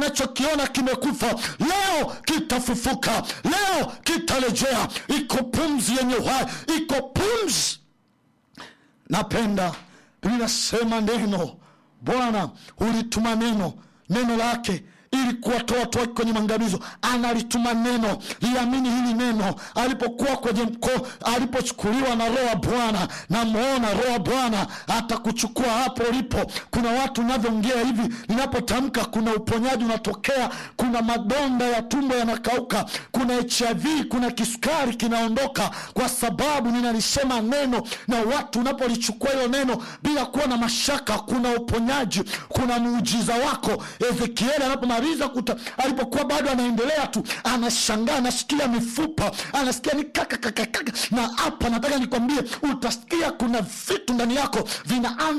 unachokiona kimekufa leo kitafufuka leo kitarejea iko pumzi yenye uhai iko pumzi napenda linasema neno bwana ulituma neno neno lake ili kuwatoa watu wake kwenye maangamizo analituma neno liamini hili neno alipokuwa kwenye mko alipochukuliwa na roho wa bwana namwona roho wa bwana atakuchukua hapo ulipo kuna watu unavyoongea hivi ninapotamka kuna uponyaji unatokea kuna madonda ya tumbo yanakauka kuna hiv kuna kisukari kinaondoka kwa sababu ninalisema neno na watu unapolichukua hilo neno bila kuwa na mashaka kuna uponyaji kuna muujiza wako ezekieli anapomaliza kuta alipokuwa bado anaendelea tu anashangaa anasikia mifupa anasikia ni kakakakakaka na hapa nataka nikwambie utasikia kuna vitu ndani yako vinaanza